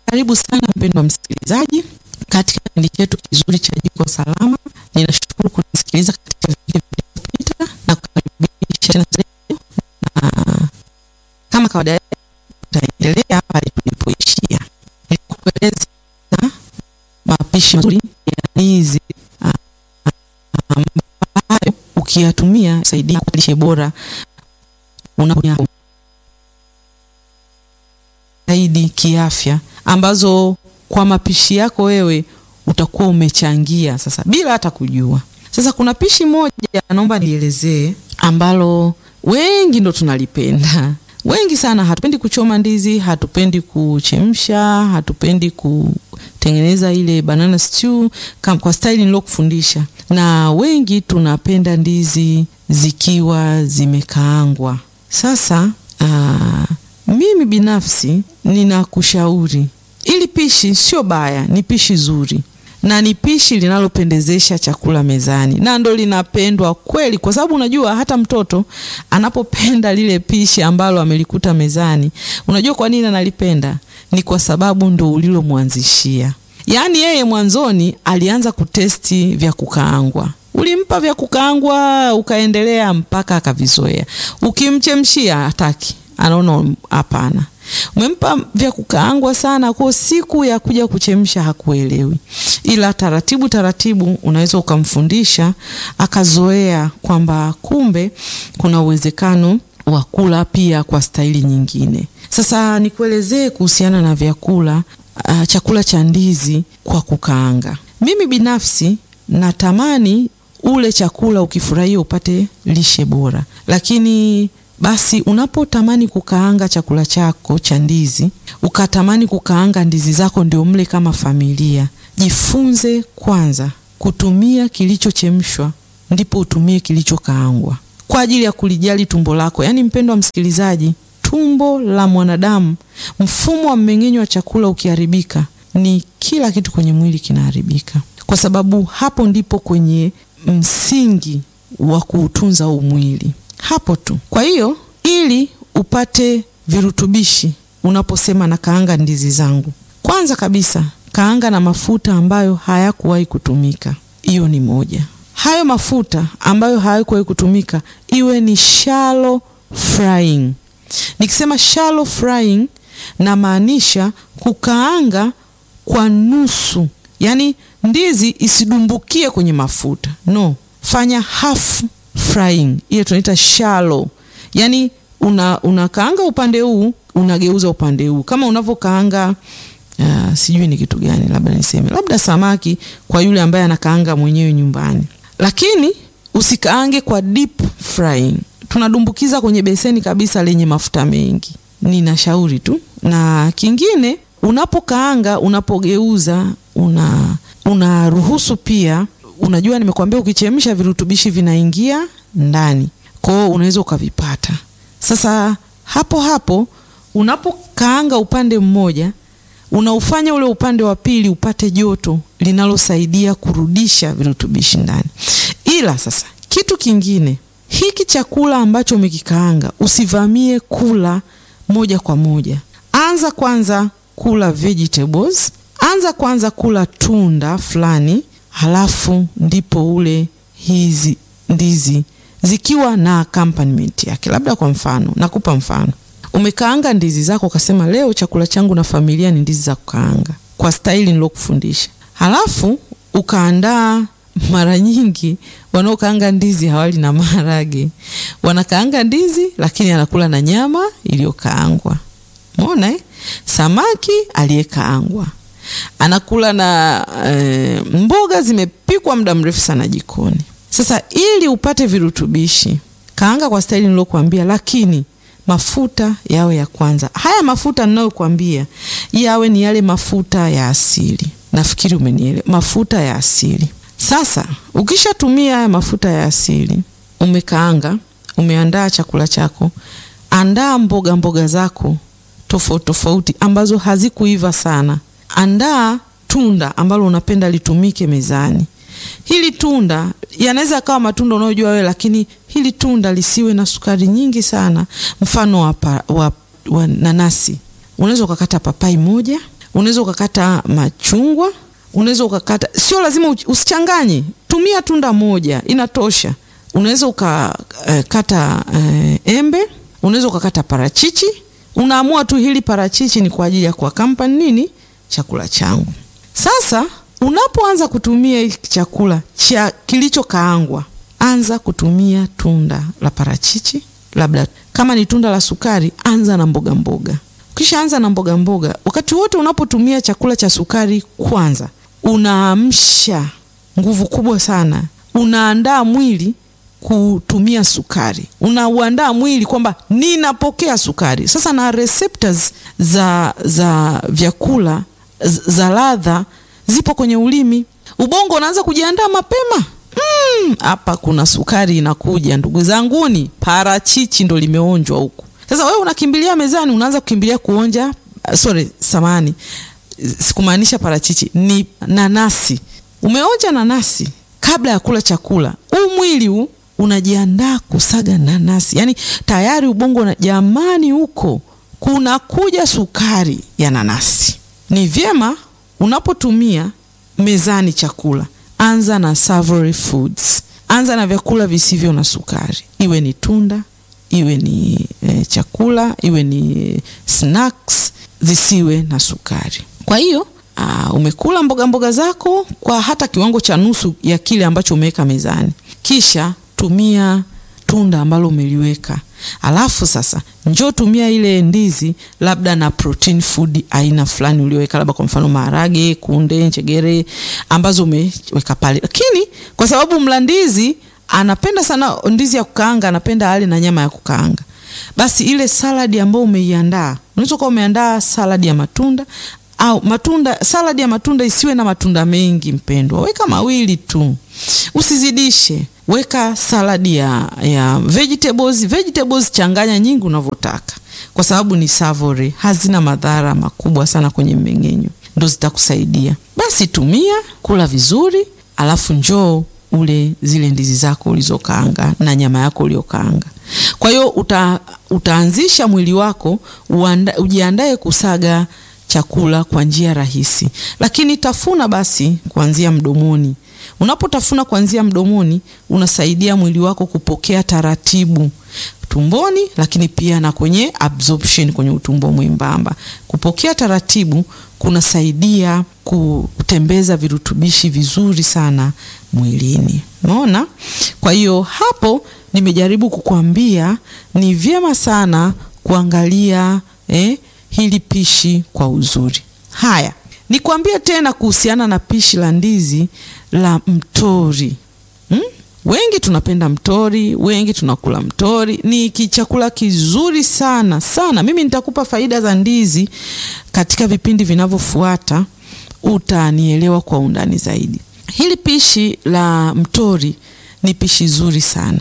Karibu sana mpendwa msikilizaji katika kipindi chetu kizuri cha Jiko Salama. Ninashukuru kunisikiliza katika vipindi vilivyopita na kukaribisha tena leo, na kama kawaida tutaendelea pale tulipoishia. Nilikueleza mapishi mazuri ya ndizi ambayo ukiyatumia saidia lishe bora unaponya zaidi kiafya ambazo kwa mapishi yako wewe utakuwa umechangia sasa bila hata kujua. Sasa kuna pishi moja naomba nielezee ambalo wengi ndo tunalipenda. Wengi sana hatupendi kuchoma ndizi, hatupendi kuchemsha, hatupendi kutengeneza ile banana stew kama kwa style nilokufundisha. Na wengi tunapenda ndizi zikiwa zimekaangwa. Sasa aa, mimi binafsi ninakushauri ili pishi sio baya, ni pishi zuri na ni pishi linalopendezesha chakula mezani, na ndo linapendwa kweli, kwa sababu unajua hata mtoto anapopenda lile pishi ambalo amelikuta mezani, unajua kwa nini analipenda? Ni kwa sababu ndo ulilomwanzishia. Yaani yeye mwanzoni alianza kutesti vya kukaangwa ulimpa vya kukaangwa, ukaendelea mpaka akavizoea. Ukimchemshia hataki, anaona hapana. Umempa vya kukaangwa sana, kwa siku ya kuja kuchemsha hakuelewi, ila taratibu taratibu unaweza ukamfundisha akazoea kwamba kumbe kuna uwezekano wa kula pia kwa staili nyingine. Sasa nikuelezee kuhusiana na vyakula uh, chakula cha ndizi kwa kukaanga. Mimi binafsi natamani ule chakula ukifurahia upate lishe bora, lakini basi unapotamani kukaanga chakula chako cha ndizi, ukatamani kukaanga ndizi zako ndio mle kama familia, jifunze kwanza kutumia kilichochemshwa, ndipo utumie kilichokaangwa kwa ajili ya kulijali tumbo lako. Yaani mpendwa msikilizaji, tumbo la mwanadamu, mfumo wa mmeng'enyo wa chakula ukiharibika, ni kila kitu kwenye mwili kinaharibika, kwa sababu hapo ndipo kwenye msingi wa kuutunza huu mwili hapo tu. Kwa hiyo ili upate virutubishi, unaposema na kaanga ndizi zangu, kwanza kabisa kaanga na mafuta ambayo hayakuwahi kutumika. Hiyo ni moja. Hayo mafuta ambayo hayakuwahi kutumika iwe ni shallow frying. Nikisema shallow frying, namaanisha kukaanga kwa nusu, yaani ndizi isidumbukie kwenye mafuta. No, fanya half frying ile tunaita shallow, yani una unakaanga upande huu unageuza upande huu, kama unavyokaanga uh, sijui ni kitu gani, labda niseme labda samaki kwa yule ambaye anakaanga mwenyewe nyumbani, lakini usikaange kwa deep frying, tunadumbukiza kwenye beseni kabisa lenye mafuta mengi. Ninashauri tu. Na kingine, unapokaanga unapogeuza, una unaruhusu pia unajua nimekuambia ukichemsha virutubishi vinaingia ndani, kwa hiyo unaweza ukavipata. Sasa hapo hapo unapokaanga upande mmoja, unaufanya ule upande wa pili upate joto linalosaidia kurudisha virutubishi ndani. Ila sasa kitu kingine, hiki chakula ambacho umekikaanga usivamie kula moja kwa moja. Anza kwanza kula vegetables, anza kwanza kula tunda fulani halafu ndipo ule hizi ndizi zikiwa na accompaniment yake. Labda kwa mfano, nakupa mfano, umekaanga ndizi zako ukasema, leo chakula changu na familia ni ndizi za kukaanga kwa staili nilokufundisha, halafu ukaandaa. Mara nyingi wanaokaanga ndizi hawali na maharage, wanakaanga ndizi lakini anakula na nyama iliyokaangwa. Umeona eh? Samaki aliyekaangwa anakula na e, mboga zimepikwa muda mrefu sana jikoni. Sasa ili upate virutubishi, kaanga kwa staili nilokuambia, lakini mafuta yawe ya kwanza. Haya mafuta ninayokuambia yawe ni yale mafuta ya asili. Nafikiri umenielewa, mafuta ya asili. Sasa ukishatumia haya mafuta ya asili, umekaanga, umeandaa chakula chako, andaa mboga mboga zako tofauti tofauti ambazo hazikuiva sana Andaa tunda ambalo unapenda litumike mezani. Hili tunda yanaweza kawa matunda unayojua wewe, lakini hili tunda lisiwe na sukari nyingi sana. Mfano wa, wa, wa nanasi, unaweza ukakata papai moja, unaweza ukakata machungwa, unaweza ukakata, sio lazima usichanganye, tumia tunda moja inatosha. Unaweza ukakata uh, embe, unaweza ukakata parachichi. Unaamua tu hili parachichi ni kwa ajili ya kuakampan nini chakula changu. Sasa unapoanza kutumia hiki chakula cha kilichokaangwa, anza kutumia tunda la parachichi, labda kama ni tunda la sukari, anza na mboga mboga. Ukishaanza na mboga mboga, wakati wote unapotumia chakula cha sukari, kwanza unaamsha nguvu kubwa sana, unaandaa mwili kutumia sukari, unauandaa mwili kwamba ninapokea sukari. Sasa na receptors za, za vyakula za ladha zipo kwenye ulimi. Ubongo unaanza kujiandaa mapema hapa mm, kuna sukari inakuja, ndugu zanguni, parachichi ndo limeonjwa huku. Sasa wewe unakimbilia mezani, unaanza kukimbilia kuonja. Sorry, samani, sikumaanisha parachichi, ni nanasi. Umeonja nanasi kabla ya kula chakula, huu mwili huu unajiandaa kusaga nanasi, yaani tayari ubongo na jamani, huko kunakuja sukari ya nanasi. Ni vyema unapotumia mezani chakula, anza na savory foods, anza na vyakula visivyo na sukari, iwe ni tunda, iwe ni e, chakula, iwe ni snacks, zisiwe na sukari. Kwa hiyo aa, umekula mboga mboga zako kwa hata kiwango cha nusu ya kile ambacho umeweka mezani, kisha tumia tunda ambalo umeliweka alafu sasa njoo tumia ile ndizi labda na protein food aina fulani ulioweka, labda kwa mfano maharage, kunde, njegere ambazo umeweka pale. Lakini kwa sababu mla ndizi anapenda sana ndizi ya kukaanga, anapenda ale na nyama ya kukaanga, basi ile saladi ambayo umeiandaa, unaweza kuwa umeandaa saladi ya matunda au matunda, saladi ya matunda isiwe na matunda mengi, mpendwa, weka mawili tu, usizidishe weka saladi ya, ya vegetables. Vegetables changanya nyingi unavyotaka, kwa sababu ni savory, hazina madhara makubwa sana kwenye mmeng'enyo, ndo zitakusaidia. Basi tumia, kula vizuri, alafu njoo ule zile ndizi zako ulizokaanga na nyama yako uliokaanga. Kwa hiyo uta, utaanzisha mwili wako uanda, ujiandae kusaga chakula kwa njia rahisi, lakini tafuna basi kuanzia mdomoni. Unapotafuna kuanzia mdomoni, unasaidia mwili wako kupokea taratibu tumboni, lakini pia na kwenye absorption kwenye utumbo mwembamba. Kupokea taratibu kunasaidia kutembeza virutubishi vizuri sana mwilini. Unaona? Kwa hiyo hapo nimejaribu kukwambia ni vyema sana kuangalia eh, hili pishi kwa uzuri. Haya, nikwambie tena kuhusiana na pishi la ndizi la mtori hmm? Wengi tunapenda mtori, wengi tunakula mtori. Ni kichakula kizuri sana sana. Mimi nitakupa faida za ndizi katika vipindi vinavyofuata, utanielewa kwa undani zaidi. Hili pishi la mtori ni pishi zuri sana,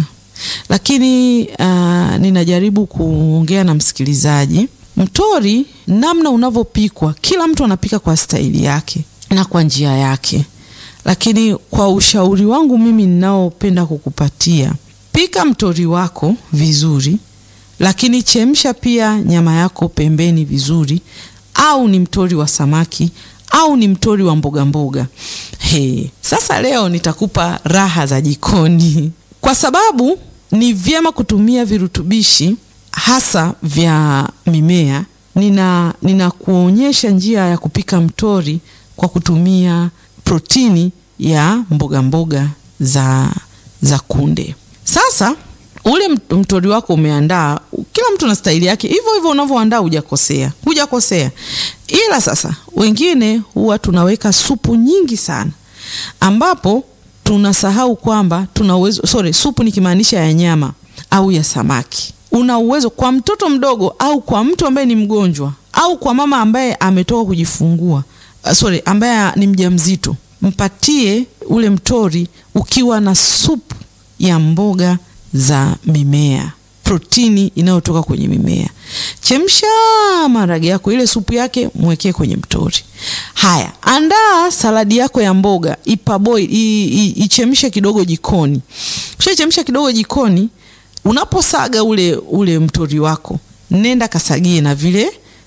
lakini uh, ninajaribu kuongea na msikilizaji. Mtori namna unavyopikwa, kila mtu anapika kwa staili yake na kwa njia yake lakini kwa ushauri wangu mimi ninaopenda kukupatia, pika mtori wako vizuri, lakini chemsha pia nyama yako pembeni vizuri, au ni mtori wa samaki au ni mtori wa mboga mboga. He, sasa leo nitakupa raha za jikoni, kwa sababu ni vyema kutumia virutubishi hasa vya mimea. Nina ninakuonyesha njia ya kupika mtori kwa kutumia protini ya mboga mboga za, za kunde. Sasa ule mtori wako umeandaa, kila mtu na staili yake, hivyo hivyo unavyoandaa, hujakosea, hujakosea. Ila sasa wengine huwa tunaweka supu nyingi sana, ambapo tunasahau kwamba tuna uwezo, sorry, supu nikimaanisha ya nyama au ya samaki. Una uwezo kwa mtoto mdogo au kwa mtu ambaye ni mgonjwa au kwa mama ambaye ametoka kujifungua, sorry, ambaye ni mjamzito mpatie ule mtori ukiwa na supu ya mboga za mimea, protini inayotoka kwenye mimea. Chemsha maharage yako, ile supu yake mwekee kwenye mtori. Haya, andaa saladi yako ya mboga, ipaboil, ichemshe kidogo jikoni. Ukishachemsha kidogo jikoni, unaposaga ule ule mtori wako, nenda kasagie na vile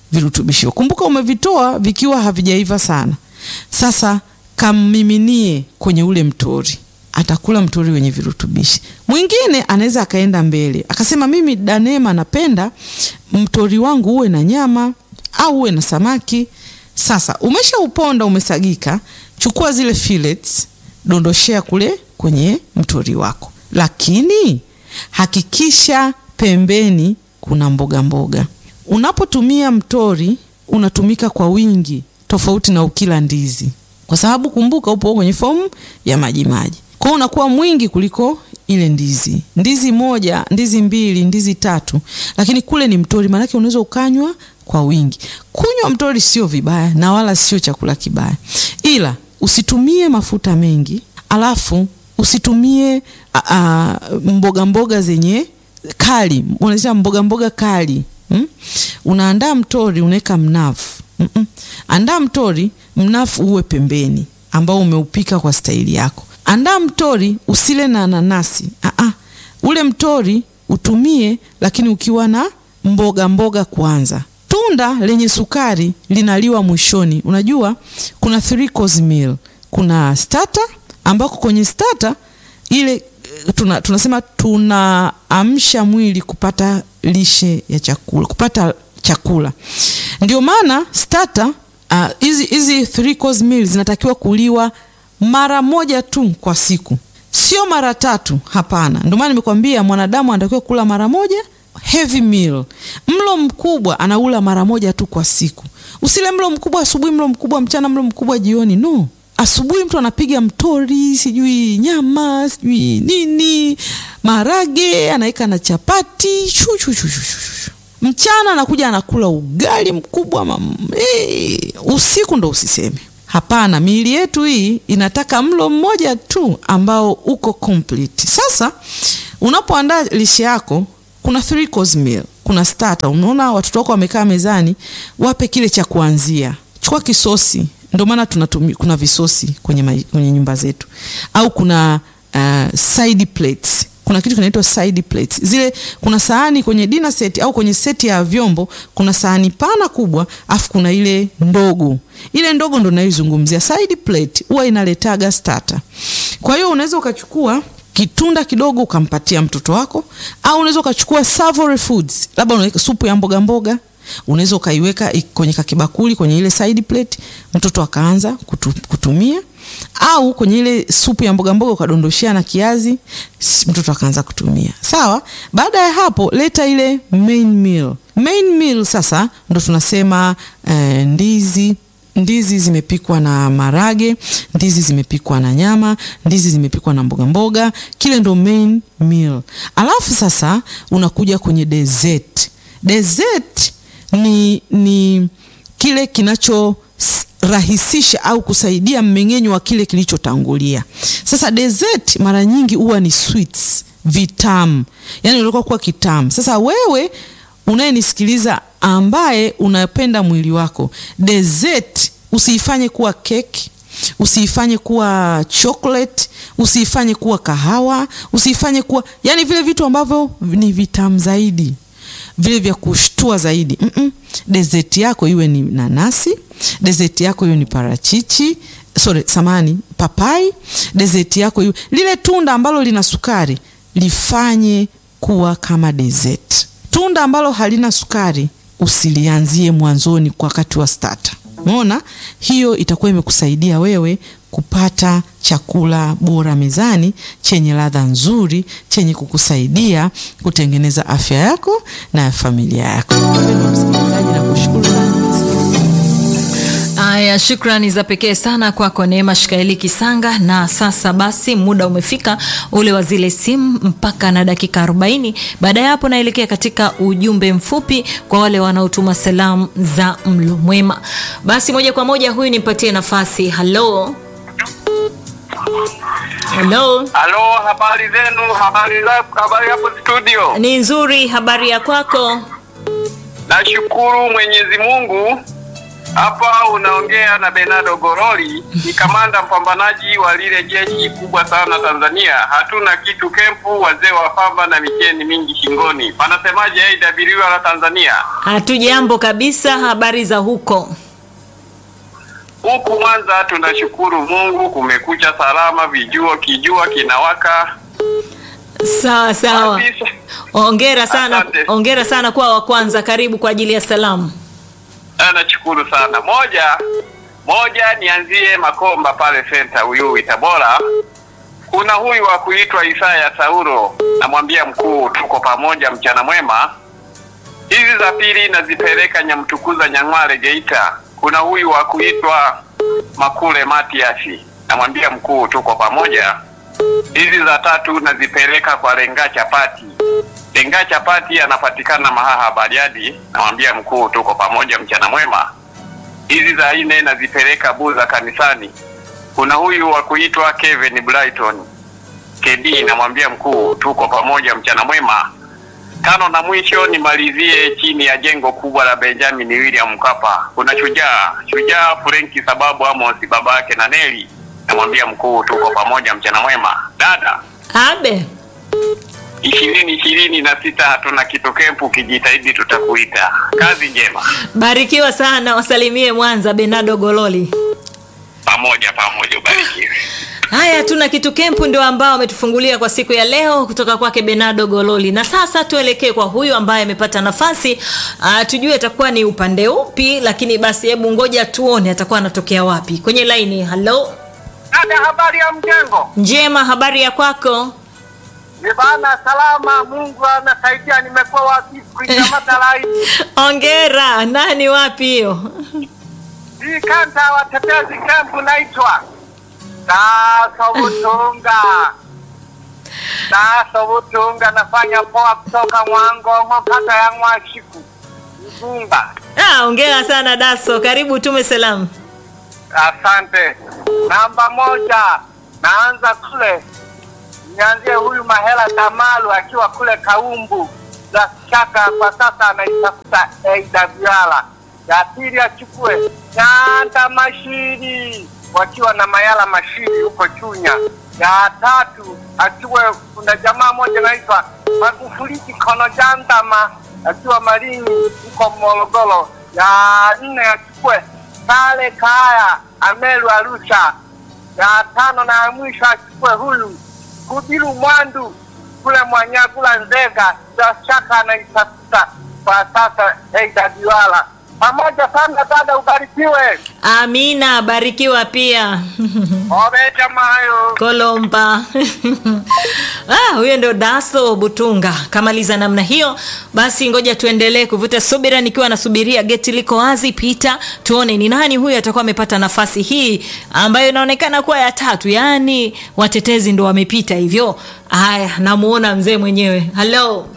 virutubisho. Kumbuka umevitoa vikiwa havijaiva sana. Sasa kammiminie kwenye ule mtori, atakula mtori wenye virutubishi. Mwingine anaweza akaenda mbele akasema, mimi Danema, napenda mtori wangu uwe na nyama au uwe na samaki. Sasa umeshauponda umesagika, chukua zile fillets, dondoshea kule kwenye mtori wako, lakini hakikisha pembeni kuna mboga mboga. Unapotumia mtori unatumika kwa wingi, tofauti na ukila ndizi, kwa sababu kumbuka, upo kwenye fomu ya majimaji, kwa hiyo unakuwa mwingi kuliko ile ndizi. Ndizi moja, ndizi mbili, ndizi tatu, lakini kule ni mtori, maanake unaweza ukanywa kwa wingi. Kunywa mtori sio vibaya na wala sio chakula kibaya, ila usitumie mafuta mengi, alafu usitumie a, a, mboga mboga zenye kali, unasema mboga mboga kali hmm? Unaandaa mtori unaweka mnafu mm -mm. Andaa mtori mnafu uwe pembeni, ambao umeupika kwa staili yako. Andaa mtori usile na nanasi ah -ah. Ule mtori utumie, lakini ukiwa na mboga mboga kwanza. Tunda lenye sukari linaliwa mwishoni. Unajua kuna three course meal, kuna starter ambako kwenye starter ile tuna, tunasema tunaamsha mwili kupata lishe ya chakula, kupata chakula. Ndio maana starter hizi uh, hizi three course meal zinatakiwa kuliwa mara moja tu kwa siku, sio mara tatu. Hapana, ndio maana nimekwambia mwanadamu anatakiwa kula mara moja heavy meal. Mlo mkubwa anaula mara moja tu kwa siku. Usile mlo mkubwa asubuhi, mlo mkubwa mchana, mlo mkubwa jioni. No, asubuhi mtu anapiga mtori, sijui nyama, sijui nini, marage anaweka na chapati shu, shu, shu, shu, shu. Mchana anakuja anakula ugali mkubwa mam. Hey, usiku ndo usiseme. Hapana, miili yetu hii inataka mlo mmoja tu ambao uko complete. Sasa unapoandaa lishe yako kuna three course meal, kuna starter. Unaona watoto wako wamekaa mezani, wape kile cha kuanzia. Chukua kisosi, ndio maana tunatumia, kuna visosi kwenye, ma, kwenye nyumba zetu, au kuna uh, side plates. Kuna kitu kinaitwa side plates. Zile kuna sahani kwenye dinner set au kwenye seti ya vyombo, kuna sahani pana kubwa, afu kuna ile ndogo. Ile ndogo ndo naizungumzia. Side plate huwa inaletaga starter. Kwa hiyo unaweza ukachukua kitunda kidogo ukampatia mtoto wako, au unaweza ukachukua savory foods, labda unaweka supu ya mboga mboga, unaweza ukaiweka kwenye kakibakuli kwenye ile side plate, mtoto akaanza kutu, kutumia, au kwenye ile supu ya mboga mboga ukadondoshea na kiazi, mtoto akaanza kutumia. Sawa. Baada ya hapo, leta ile main meal. Main meal sasa ndo tunasema eh, ndizi ndizi zimepikwa na marage, ndizi zimepikwa na nyama, ndizi zimepikwa na mboga mboga. Kile ndo main meal. Alafu sasa unakuja kwenye dessert. Dessert ni, ni kile kinachorahisisha au kusaidia mmeng'enyo wa kile kilichotangulia. Sasa dessert mara nyingi huwa ni sweets, vitamu, yani ulikuwa kuwa kitamu. Sasa wewe unayenisikiliza ambaye unapenda mwili wako, dessert usiifanye kuwa keki, usiifanye kuwa chocolate, usiifanye kuwa kahawa, usiifanye kuwa yani vile vitu ambavyo ni vitamu zaidi, vile vya kushtua zaidi. mm -mm. Dessert yako iwe ni nanasi, dessert yako iwe ni parachichi, sorry, samani, papai. Dessert yako iwe lile tunda ambalo lina sukari, lifanye kuwa kama dessert. Tunda ambalo halina sukari usilianzie mwanzoni kwa wakati wa starter. Umeona, hiyo itakuwa imekusaidia wewe kupata chakula bora mezani chenye ladha nzuri chenye kukusaidia kutengeneza afya yako na ya familia yako. Msikilizaji, nakushukuru sana. Aya, shukrani za pekee sana kwako Neema Shikaeli Kisanga. Na sasa basi, muda umefika ule wa zile simu mpaka na dakika 40. Baada ya hapo, naelekea katika ujumbe mfupi kwa wale wanaotuma salamu za mlo mwema. Basi moja kwa moja, huyu nimpatie nafasi. Halo, halo, Halo, habari zenu? Habari za habari hapo studio? ni nzuri. Habari ya kwako? Nashukuru Mwenyezi Mungu. Hapa unaongea na Bernardo Goroli, ni kamanda mpambanaji wa lile jeshi kubwa sana Tanzania. Hatuna kitu kempu, wazee wa pamba na micheni mingi shingoni. Panasemaje AWR la Tanzania? Hatujambo kabisa. Habari za huko? Huku Mwanza tunashukuru Mungu, kumekucha salama, vijuo kijua kinawaka Sawa sawa, kabisa. ongera sana, Asante. ongera sana kwa wa kwanza. Karibu kwa ajili ya salamu. Ah, Nashukuru sana. Moja moja, nianzie Makomba pale senta Uyui Tabora. Kuna huyu wa kuitwa Isaya Sauro, namwambia mkuu, tuko pamoja, mchana mwema. Hizi za pili nazipeleka Nyamtukuza Nyang'wale Geita. Kuna huyu wa kuitwa Makule Matiasi, namwambia mkuu, tuko pamoja. Hizi za tatu nazipeleka kwa Lenga Chapati. Lenga Chapati anapatikana Mahaha Bariadi, namwambia mkuu, tuko pamoja, mchana mwema. Hizi za nne nazipeleka Buza kanisani. Kuna huyu wa kuitwa Kevin Brighton KD, namwambia mkuu, tuko pamoja, mchana mwema. Tano na mwisho nimalizie chini ya jengo kubwa la Benjamin William Mkapa. Kuna shujaa shujaa Frenki sababu Amos baba yake na Neli, namwambia mkuu, tuko pamoja, mchana mwema. Dada Abe, ishirini ishirini na sita hatuna kitu kempu, ukijitahidi tutakuita. Kazi njema, barikiwa sana, wasalimie Mwanza. Benado Gololi. pamoja pamoja, ubarikiwe. Haya, tuna kitu kempu ndio ambao ametufungulia kwa siku ya leo kutoka kwake Benado Gololi. Na sasa tuelekee kwa huyu ambaye amepata nafasi uh, tujue atakuwa ni upande upi, lakini basi hebu ngoja tuone atakuwa anatokea wapi kwenye laini. Halo, Dada, habari ya mjengo? njema, habari ya kwako? Ni bana, salama. Mungu anasaidia, nimekuwa wapi kuikamata laini Ongera. Nani wapi hiyo? hii kanta watetezi kempu naitwa Daso Butunga. Daso Butunga, nafanya poa kutoka Mwangongo, kata ya Mwashiku, Mgunga. Ah, ongera sana Daso, karibu tume salamu. Asante. Namba moja, naanza kule, nianzie huyu Mahela Tamalu akiwa kule Kaumbu za Chaka, kwa sasa anaitafuta AWR. Ya pili achukue Nyanda Mashiri wakiwa na Mayala Mashiri huko Chunya. Ya tatu achukue, kuna jamaa moja anaitwa Magufuli Kono Jandama akiwa Malinyi huko Morogoro. Ya nne achukue Sale Kaya Amelu Arusha. Ya tano na ya mwisho achukue huyu Kubiru Mwandu kule Mwanyagula Nzega, bila shaka anaitafuta kwa sasa AWR. Pamoja sana dada, ubarikiwe. Amina, barikiwa pia. Obeja mayo. Kolomba. ah, huyo ndo Daso Butunga. Kamaliza namna hiyo, basi ngoja tuendelee kuvuta subira, nikiwa nasubiria geti liko wazi. Pita tuone ni nani huyo atakuwa amepata nafasi hii ambayo inaonekana kuwa ya tatu, yaani watetezi ndo wamepita hivyo. Haya, namuona mzee mwenyewe. Halo,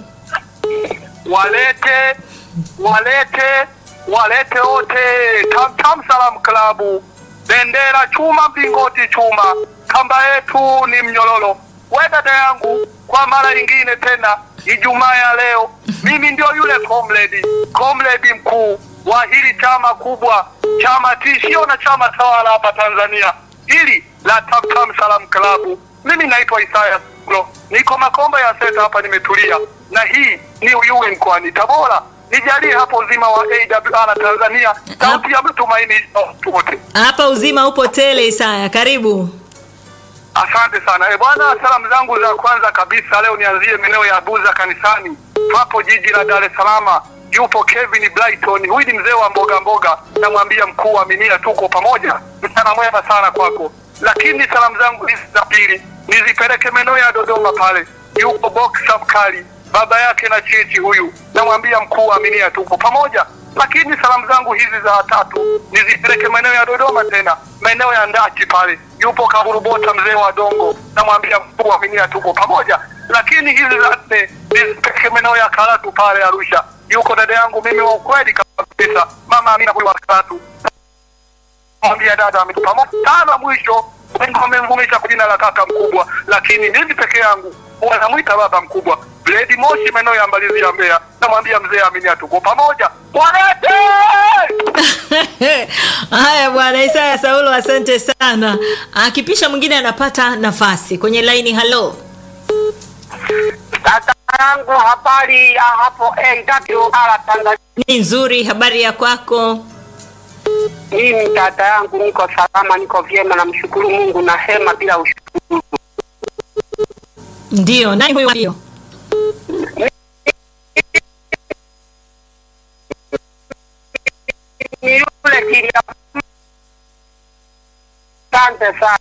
Walete, walete, walete wote. Tam Tam Salam Klabu, bendera chuma, mlingoti chuma, kamba yetu ni mnyororo. We dada yangu, kwa mara nyingine tena, Ijumaa ya leo, mimi ndio yule comrade, comrade mkuu wa hili chama kubwa, chama tishio na chama tawala hapa Tanzania, hili la Tam Tam Salam Klabu. Mimi naitwa Isaya Bro, niko Makomba ya Seta hapa, nimetulia na hii ni Uyui mkoani Tabora. Nijalie hapo uzima wa AWR Tanzania, sauti ya mtumaini wote. hapa uzima upo tele. Isaya, karibu. Asante sana e bwana, salamu zangu za kwanza kabisa leo nianzie maeneo ya Buza kanisani hapo jiji la Dar es Salaam. Yupo Kevin Brighton, huyu ni mzee wa mboga mboga, namwambia mkuu wa minia, tuko pamoja, mchana mwema sana kwako. Lakini salamu zangu hizi za pili nizipeleke maeneo ya Dodoma pale, yupo Boxer Mkali, baba yake na chichi huyu, namwambia mkuu wa minia, tuko pamoja lakini salamu zangu hizi za tatu nizipeleke maeneo ya Dodoma, tena maeneo ya Ndachi pale, yupo Kaburubota mzee wa Dongo, namwambia mkuu wa minia tuko pamoja. Lakini hizi za nne nizipeleke maeneo ya Karatu pale Arusha, yuko dada yangu mimi wa ukweli kabisa, mama Amina huyu wa Karatu, mwambia dada ametu pamoja. Tano mwisho wamemvumisha kwa jina la kaka mkubwa, lakini mimi peke yangu wanamwita baba mkubwa. Bledi Moshi maeneo ya Mbalizi ya Mbeya, namwambia mzee Aminia tuko pamoja. Walete Haya bwana Isaya Saulo, asante sana. Akipisha mwingine anapata nafasi kwenye laini. Halo, Dada yangu habari ya hapo AWR Tanzania. ni nzuri. Habari ya kwako? Mimi dada yangu niko salama, niko vyema, namshukuru Mungu na hema bila ushukuru. Ndio, nani huyo? Ndio. Ni yule kilia. Asante sana.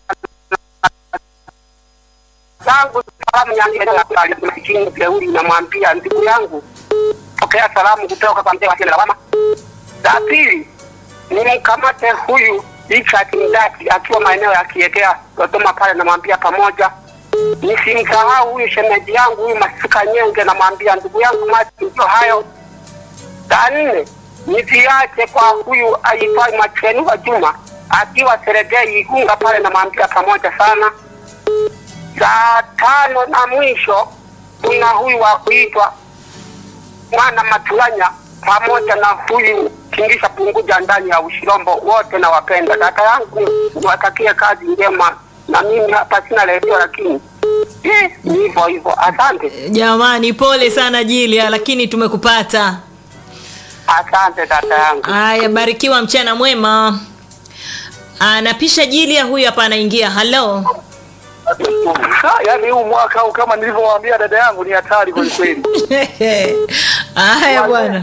Zangu salamu nyingine na kali msikini Kleuli namwambia ndugu yangu pokea salamu kutoka kwa mzee wa Shele Lawama. La pili nimkamate huyu Richard Mdaki akiwa maeneo ya Kiegea Dodoma pale, namwambia pamoja. Nisimsahau huyu shemeji yangu huyu Masika Nyenge, namwambia ndugu yangu Mati, ndio hayo. La nne niviache kwa huyu aitwaye Machenu wa Juma akiwa Seregei Igunga pale, namwambia pamoja sana. Saa tano na mwisho kuna huyu wa kuitwa mwana Matulanya pamoja na huyu Kingisha Punguja ndani ya Ushirombo, wote nawapenda. Dada yangu niwatakie kazi njema, na mimi hapa sina redio, lakini eh, ni hivyo hivyo. Asante, Jamani, pole sana Jilia, lakini tumekupata. asante dada yangu. Haya, barikiwa, mchana mwema. Anapisha Jilia, huyu hapa anaingia. Halo, yaani huu mwaka huu kama nilivyowaambia dada yangu ni hatari kweli kweli. haya bwana.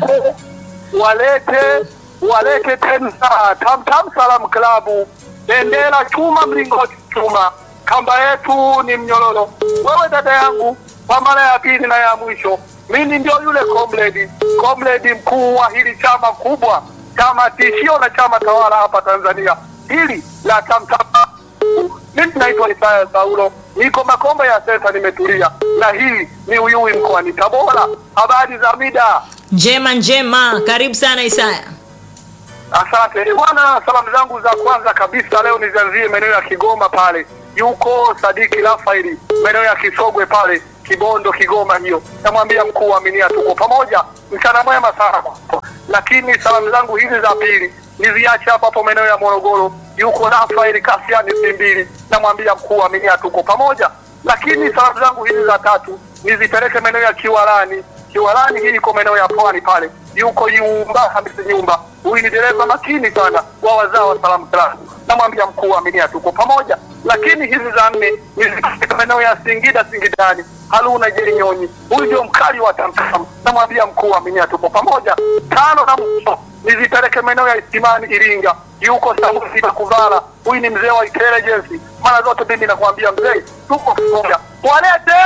Walete walete tena Tam Tam Salam Klabu, bendera chuma, mlingoti chuma, kamba yetu ni mnyororo. Wewe dada yangu, kwa mara ya pili na ya mwisho, mimi ndio yule comrade comrade mkuu wa hili chama kubwa, chama tishio na chama tawala hapa Tanzania, hili la Tam Tam mimi naitwa Isaya Saulo, niko Makomba ya sasa, nimetulia na hii ni Uyui mkoani Tabora. Habari za mida? Njema njema, karibu sana Isaya. Asante bwana. Salamu zangu za kwanza kabisa leo nizianzie maeneo ya Kigoma pale, yuko Sadiki Rafaeli maeneo ya Kisogwe pale Kibondo, Kigoma hiyo. Namwambia mkuu wa Aminia, tuko pamoja, mchana mwema sana kwako. Lakini salamu zangu hizi za pili niziache hapa hapo maeneo ya Morogoro, yuko Rafaeli Kasiani Simbili, namwambia mkuu wa Aminia, tuko pamoja. Lakini salamu zangu hizi za tatu nizipeleke maeneo ya Kiwalani Kiwalani hii iko maeneo ya pwani pale, yuko Yumba Hamisi Nyumba. Huyu ni dereva makini sana wa wazao wa Salamu Klabu, namwambia mkuu wa Aminia tuko pamoja. Lakini hizi za nne ni katika maeneo ya Singida Singidani, Haruna Jerinyonyi, huyu ndio mkali wa Tamtam, namwambia mkuu wa Aminia tuko pamoja. Tano na mwisho nizipeleke maeneo ya Isimani Iringa, yuko Samusi Bakuvara, huyu ni mzee wa intelligence. Mara zote mimi nakwambia mzee, tuko pamoja, walete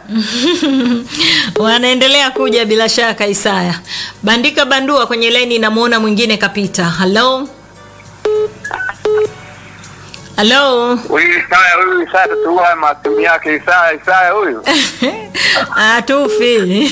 Wanaendelea kuja bila shaka Isaya. Bandika bandua kwenye laini, namuona mwingine kapita. Halo, halo. Huyu Isaya, huyu Isaya tutua masimu yake Isaya, Isaya huyu Atufi.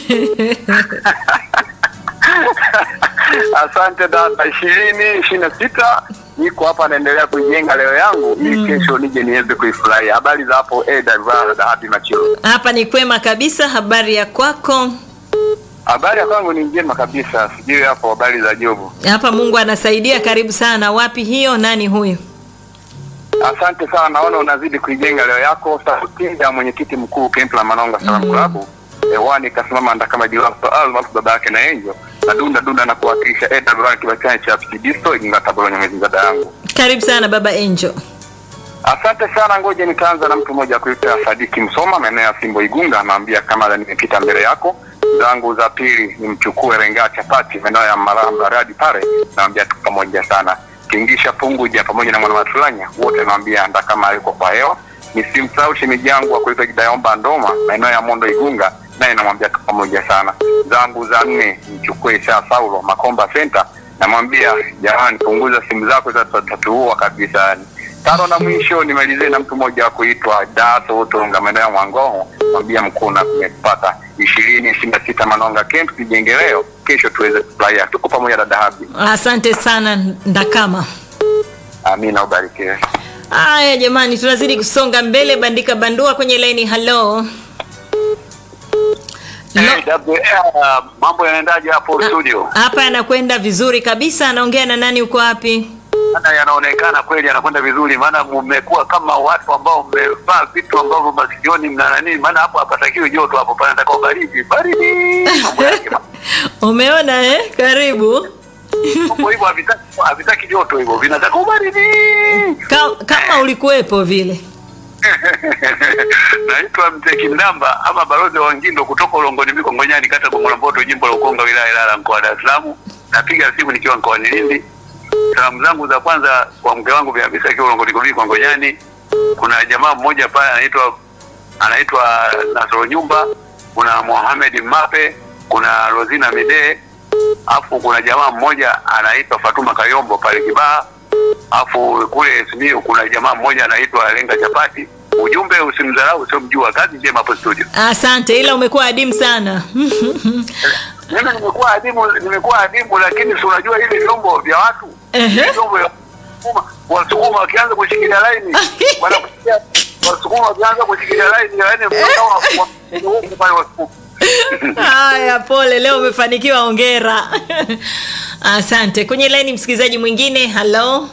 Asante dada. ishirini ishirini na sita niko hapa naendelea kuijenga leo yangu ili kesho nije niweze kuifurahia. Habari za hapo AWR Dhahabi Machiro. Hapa ni kwema kabisa. Habari ya kwako? Habari ya kwangu ni njema kabisa, sijui hapo habari za Jobu. Hapa Mungu anasaidia. Karibu sana. Wapi hiyo? Nani huyu? Asante sana, naona unazidi kuijenga leo yako. Sauti ya mwenyekiti mkuu Kemp la Manonga Salamu Klabu hewani kasimama ndakama jiwaso almaarufu baba yake na Enjo na dunda dunda na kuwakilisha AWR kibachani cha Psidisto Iginga Tabora Nyamwezi dada yangu. Karibu sana baba Angel. Asante sana, ngoja nitaanza na mtu mmoja kuita Sadiki Msoma maeneo ya Simbo Igunga, anaambia kama nimepita mbele yako. Zangu za pili nimchukue Renga Chapati maeneo ya Maramba Radi pale, naambia tuko pamoja sana. Kingisha Punguja pamoja na mwana Matulanya wote naambia anda kama yuko kwa hewa. Nisimsahau shemeji yangu wa kuitwa Jidayomba Ndoma maeneo ya Mondo Igunga, naye namwambia tuko pamoja sana. Zangu za nne nimchukue Sha Saulo Makomba Center, namwambia jamani, punguza simu zako za tatuua kabisa yani tano na mwisho nimalizie na mtu mmoja wa kuitwa Daso Utonga maeneo ya Mwangongo, mwambia mkuu na tumepata ishirini ishirini na sita Manonga Camp tujenge leo, kesho tuweze kufurahia. Tuko pamoja dada Habi. Asante sana Ndakama. Amina, ubarikiwe. Haya jamani, tunazidi kusonga mbele. Bandika bandua kwenye laini. Halo, AWR, mambo yanaendaje hapo studio? hapa anakwenda vizuri kabisa. Anaongea na nani? Uko wapi? maana yanaonekana kweli yanakwenda vizuri, maana mmekuwa kama watu ambao mmevaa vitu ambavyo masikioni mna nani, maana hapo hapatakiwi joto, hapo panataka baridi baridi. Mambo yake ma- Umeona eh? Karibu. mambo hivyo havitaki havitaki joto, hivyo vinataka ubaridi. Ka, kama ulikuwepo vile. Naitwa Mzee Kindamba ama balozi wa Wangindo kutoka Ulongoni Miko Ngonyani, kata Gongola Mboto, jimbo la Ukonga, wilaya ya Ilala, mkoa wa Dar es Salaam. Napiga simu nikiwa mkoani Lindi. Salamu zangu za kwanza kwa mke wangu Bi Hamisa akiwa Ulongoni Miko Ngonyani. Kuna jamaa mmoja pale anaitwa anaitwa Nasoro Nyumba, kuna Mohamed Mape, kuna Rosina Midee, afu kuna jamaa mmoja anaitwa Fatuma Kayombo pale Kibaha, afu kule Simiyu kuna jamaa mmoja anaitwa Lenga Chapati. Ujumbe usimdharau usiomjua. Kazi njema hapo studio. Asante, ila umekuwa adimu sana. Mimi nimekuwa adimu, nimekuwa adimu, lakini si unajua hivi vyombo vya watu Ehe. vyombo vya Wasukuma, Wasukuma wakianza kushikilia laini wanakusikia Wasukuma wakianza kushikilia laini yani mpaka wa- wa- wa- pale Wasukuma. Haya, pole, leo umefanikiwa, hongera. Asante. Kwenye laini msikilizaji mwingine. Halo,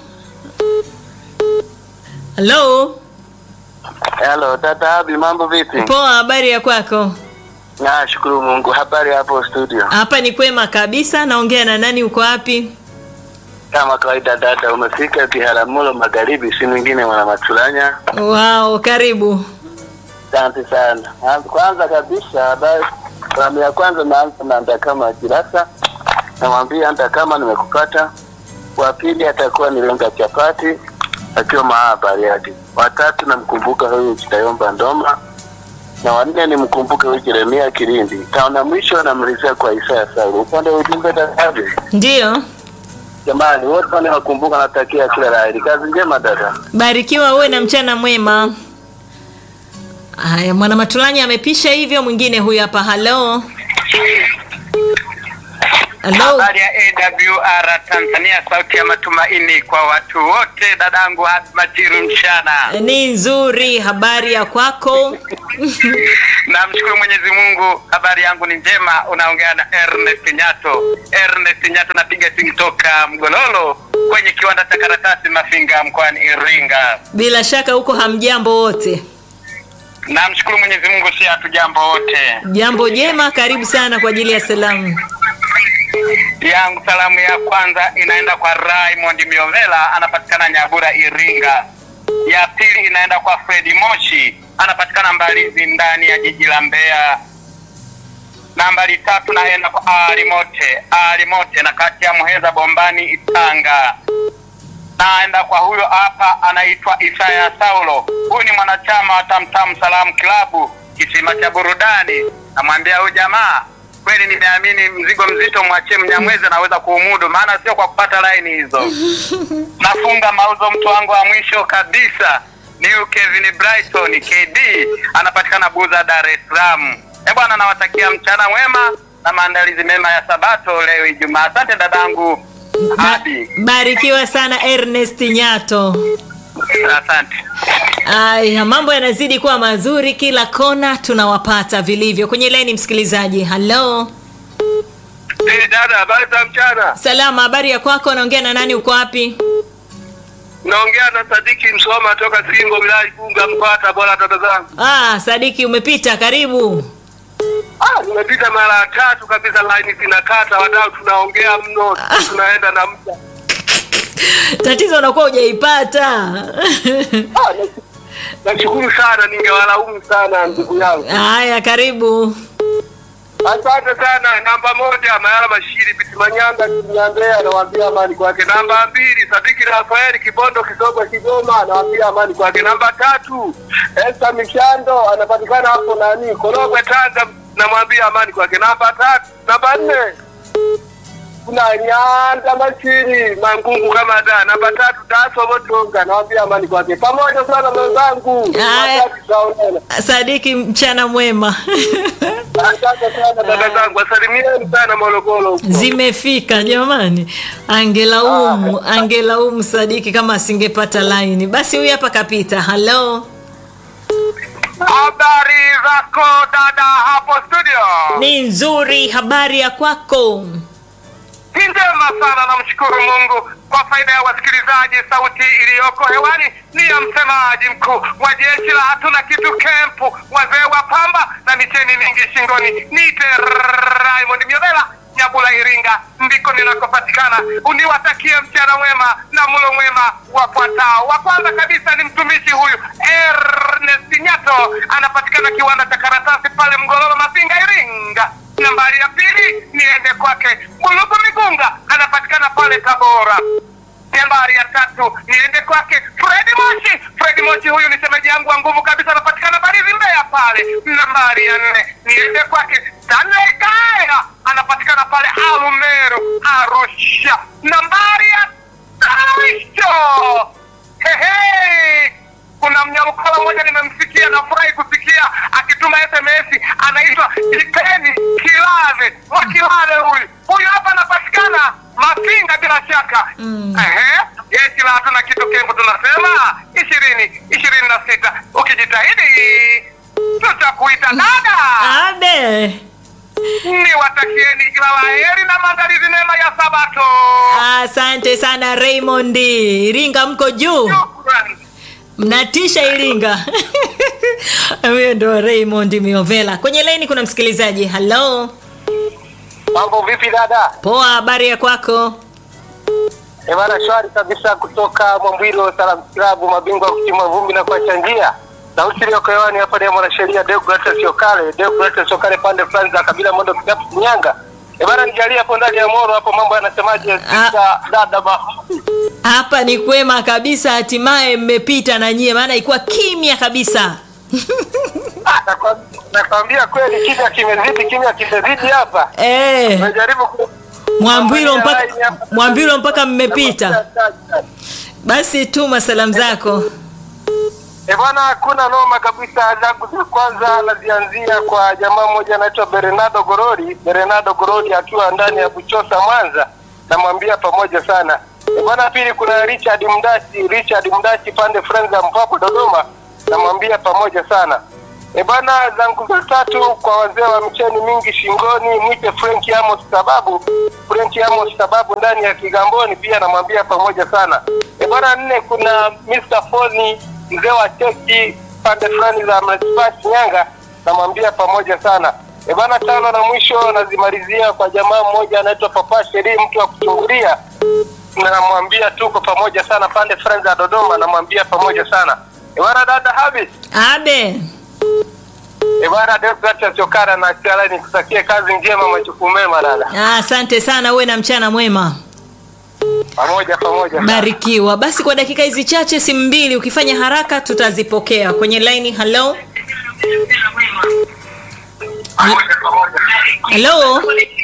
halo. Hello, tata Abi, mambo vipi? Poa, habari ya kwako? Nashukuru Mungu. Habari hapo studio? Hapa ni kwema kabisa. Naongea na nani? Uko wapi? Kama kawaida dada, umefika Biharamulo Magharibi, si mwingine mwana Matulanya. Wao, karibu. Asante sana. Ah, Kwanza kabisa, habari salamu ya kwanza naanza na Ndakama Kirasa, namwambia Ndakama nimekupata. Wa pili atakuwa ni Lenga Chapati akiwa maa Bariadi. Watatu namkumbuka huyu Chitayomba Ndoma, na wanne nimkumbuke huyu Jeremia Kilindi. Taona mwisho namalizia kwa Isaya Saulu. Upande wa ujumbe dadabi Ndio, Jamani, wote wanawakumbuka, natakia kila la heri. Kazi njema dada. barikiwa uwe na mchana mwema. Haya, mwana Matulanya amepisha hivyo. Mwingine huyu hapa. Halo, halo. Habari ya AWR Tanzania, sauti ya matumaini kwa watu wote. Dadangu Majiru mchana, Ni nzuri. Habari ya kwako? namshukuru Mwenyezi Mungu. Habari yangu ni njema. Unaongea na Ernest Nyato. Ernest Nyato, napiga simu toka Mgololo kwenye kiwanda cha karatasi Mafinga mkoani Iringa. Bila shaka huko hamjambo wote. Namshukuru Mwenyezi Mungu, si hatujambo wote. Jambo jema, karibu sana kwa ajili ya salamu. yangu salamu ya kwanza inaenda kwa Raymond Miovela anapatikana Nyabura Iringa. Ya pili inaenda kwa Fredi Moshi anapatikana Mbalizi ndani ya jiji la Mbeya. Nambari tatu naenda kwa Ali Mote, Ali Mote na kati ya Muheza Bombani Itanga. Naenda kwa huyo hapa anaitwa Isaya Saulo. Huyu ni mwanachama wa Tamtam Salamu Klabu kisima cha burudani. Namwambia huyu jamaa kweli nimeamini mzigo mzito mwachie Mnyamwezi anaweza kuumudu, maana sio kwa kupata laini hizo. Nafunga mauzo mtu wangu wa mwisho kabisa ni huyu Kevin Brighton KD, anapatikana Buza, Dar es Salaam. Eh bwana, nawatakia mchana mwema na maandalizi mema ya Sabato leo Ijumaa. Asante dadangu Abi, Barikiwa sana Ernest Nyato. asante. Aya, mambo yanazidi kuwa mazuri kila kona, tunawapata vilivyo kwenye laini. Msikilizaji, halo, Hey, dada, habari za mchana? salama. Habari ya kwako? Naongea na nani? Uko wapi? Naongea na Sadiki Msoma toka Singo, wilaya Igunga, mkoa wa Tabora. Dada zangu, Ah, Sadiki, umepita. Karibu. ah, nimepita mara tatu kabisa, laini zinakata, wadau tunaongea mno, tunaenda na muda. Tatizo unakuwa hujaipata. Ah, na- nashukuru sana, ningewalaumu sana ndugu yangu. Haya, karibu. Asante sana. Namba moja Mayala Mashiri Bitimanyanga Kinyandea, anawaambia amani kwake. Namba mbili Sadiki Rafaeli Kibondo Kisogo Kigoma, anawaambia amani kwake. Namba tatu Esta Mishando, anapatikana hapo nani Korogwe Tanga, namwambia amani kwake. Namba tatu namba nne kuna Nyanda Mashiri Mangungu kama da. Namba tatu Daso Botonga, nawaambia amani kwake. Pamoja sana mwenzangu, Haya. Wakati tutaonana. Sadiki, mchana mwema. Asante sana dada zangu, asalimieni sana Morogoro huko. Zimefika jamani, angelaumu angelaumu Sadiki kama asingepata laini. Basi huyu hapa kapita. Halo, Habari zako dada hapo studio? ni nzuri. Habari ya kwako? Ni njema sana, namshukuru Mungu. kwa faida ya wasikilizaji, sauti iliyoko hewani ni ya msemaji mkuu wa jeshi la hatuna kitu kempu, wazee wa pamba na micheni mingi shingoni. Niite Raymond Myobela Nyabula Iringa, ndiko ninakopatikana. Uniwatakie mchana mwema na mlo mwema wafuatao. Wa kwanza kabisa ni mtumishi huyu Ernest Nyato, anapatikana kiwanda cha karatasi pale Mgololo Masinga, Iringa. Nambari ya pili niende kwake Bulugu Migunga, anapatikana pale Tabora. Nambari ya tatu niende kwake Fredi Moshi. Fredi Moshi huyu ni shemeji yangu wa nguvu kabisa, anapatikana Barizi Mbeya pale. Nambari ya nne niende kwake Stanley Kaera, anapatikana pale Arumeru Arusha. Nambari ya mwisho hehe, kuna mnyamkala mmoja nimemsikia, nafurahi kusikia akituma SMS, anaitwa Iteni Kilave wa Kilave. Huyu huyu hapa anapatikana Mafinga bila shaka. Ehe, jeshi la hatuna kitu kembo, tunasema ishirini ishirini na sita. Ukijitahidi tutakuita dada. Abe. Ni watakieni kila la heri na maandalizi mema ya Sabato. Asante sana Raymond. Iringa mko juu. Shukrani. Mnatisha Iringa. Huyo ndo Raymond Miovela. Kwenye laini kuna msikilizaji. Hello. Mambo vipi dada? Poa, habari ya kwako? Eh bana, shwari kabisa kutoka Mwambwilo Salam Club, mabingwa wa kutimua vumbi na kuacha njia. Sauti iliyoko hewani hapa ni ya mwanasheria Deogratias Yokale, Deogratias Yokale pande fulani za kabila Mondo Kikapu Shinyanga. Eh bana, nijalie hapo ndani ya Moro hapo mambo yanasemaje? Sasa dada ba Hapa ni kwema kabisa, hatimaye mmepita na nyie, maana ilikuwa kimya kabisa. Ah, nakwa- nakwambia kweli kimya kimezidi, kimya kimezidi hapa. Eh, Nimejaribu ku Mwambilo mpaka Mwambilo mpaka mmepita. Basi tuma salamu zako. Eh bwana, hakuna noma kabisa. Zangu za kwanza nazianzia kwa jamaa mmoja anaitwa Bernardo Gorori. Bernardo Gorori akiwa ndani ya Buchosa Mwanza, namwambia pamoja sana. Eh bwana, pili kuna Richard Mdachi, Richard Mdachi pande friends za Mpapo Dodoma, namwambia pamoja sana. Eh bwana, zangu za tatu kwa wazee wa mcheni mingi shingoni, mwite Frank Amos sababu Frank Amos sababu ndani ya Kigamboni, pia namwambia pamoja sana. Eh bwana, nne kuna Mr. Foni mzee wa cheki pande fulani za manispaa Shinyanga, namwambia pamoja sana. E bana, tano na mwisho nazimalizia kwa jamaa mmoja anaitwa Papa Sheri, mtu wa kuchungulia, na namwambia tuko pamoja sana pande fulani za Dodoma, namwambia pamoja sana. E bana, dada Habis, Abe. e bana, Deogratias Yokara na Chala, nikutakie kazi njema, majukumu mema dada, Ah, Asante sana, uwe na mchana mwema. pamoja pamoja sana. Barikiwa. Basi kwa dakika hizi chache, simu mbili, ukifanya haraka tutazipokea kwenye laini. Hello. Hello.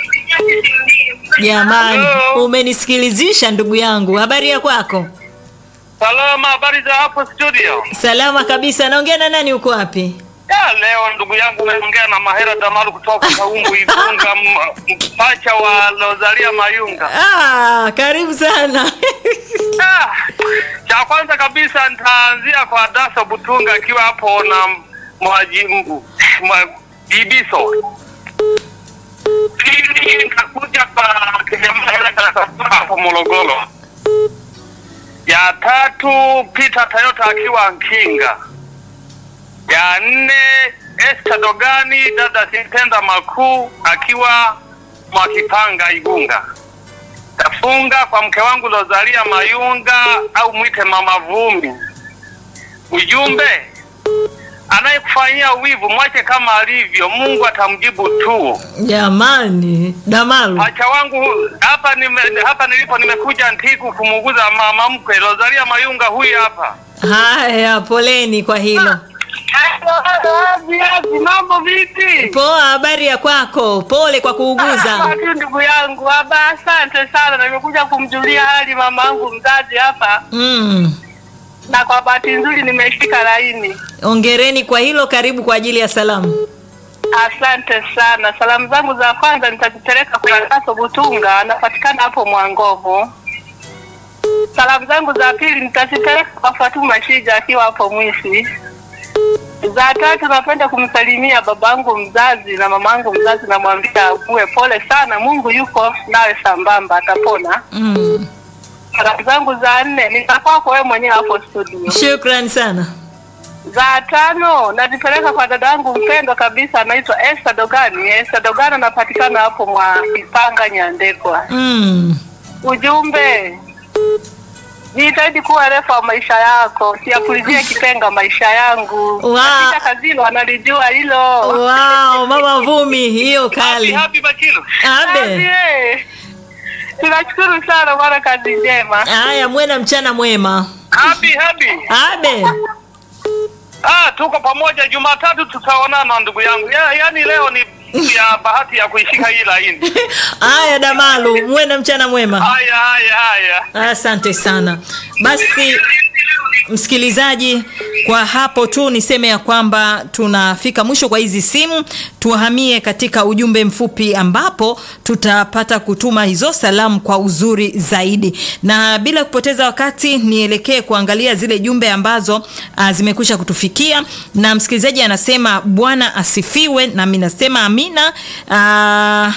Jamani, umenisikilizisha ndugu yangu. Habari ya kwako? Salama, habari za hapo studio? Salama kabisa. Naongea na nani? Uko wapi? Ya, leo ndugu yangu umeongea na Mahera Damaru kutoka Kaumbu Igunga, m- mpacha wa Rosalia Mayunga. Ah, karibu sana. Ah, cha kwanza kabisa nitaanzia kwa Dasa Butunga akiwa hapo na mwaji m- mwa- Ibiso. Pili nitakuja kwa Kijamahera hapo Morogoro. Ya tatu Peter Toyota akiwa Nkinga. Ya nne Esther Dogani dada Sintenda Makuu akiwa Mwakipanga Igunga. Tafunga kwa mke wangu Rosalia Mayunga au mwite Mama Vumbi. Ujumbe, anayekufanyia wivu mwache kama alivyo, Mungu atamjibu tu. Jamani, Damalu. Pacha wangu hapa nime, hapa nilipo nimekuja Ntiku kumuguza mama mkwe Rosalia Mayunga, huyu hapa. Haya, poleni kwa hilo. Viazi, mambo vipi? Poa, habari ya kwako? Pole kwa kuuguza. Watu ndugu yangu haba, asante sana. Nimekuja kumjulia hali mama yangu mzazi hapa, Mm. na kwa bahati nzuri nimeshika laini. Ongereni kwa hilo, karibu kwa ajili ya salamu. Asante sana. Salamu zangu za kwanza nitazipeleka kwa Kaso Butunga, anapatikana hapo Mwangovu. Salamu zangu za pili nitazipeleka kwa Fatuma Shija akiwa hapo Mwisi. Za tatu napenda kumsalimia babangu mzazi na mamangu mzazi, namwambia uwe pole sana, Mungu yuko nawe sambamba, atapona. Mm. salamu zangu za nne nitakwako wewe mwenyewe hapo studio. Shukrani sana. Za tano nazipeleka kwa dada yangu mpendwa kabisa, anaitwa Esther Dogani. Esther Dogani anapatikana hapo mwa Ipanga Nyandekwa. Mm. Ujumbe, jitahidi kuwa refu wa maisha yako, siapulizie kipenga maisha yangu. Wow. Katika kazini wanalijua hilo. Wow, mama Vumi, hiyo Happy, kali. happy Bachilu. Abe. Abe. Tunashukuru sana bwana, kazi njema. Haya, mwena mchana mwema. Happy, happy. Abe. Ah, tuko pamoja Jumatatu tutaonana ndugu yangu. Ya, yaani leo ni ya bahati ya kuishika hii laini. Haya Damalu, mwena mchana mwema. Haya, haya, haya. Asante sana. Basi msikilizaji, kwa hapo tu niseme ya kwamba tunafika mwisho kwa hizi simu. Tuhamie katika ujumbe mfupi ambapo tutapata kutuma hizo salamu kwa uzuri zaidi, na bila kupoteza wakati nielekee kuangalia zile jumbe ambazo uh, zimekwisha kutufikia. Na msikilizaji anasema Bwana asifiwe, nami nasema amina. uh,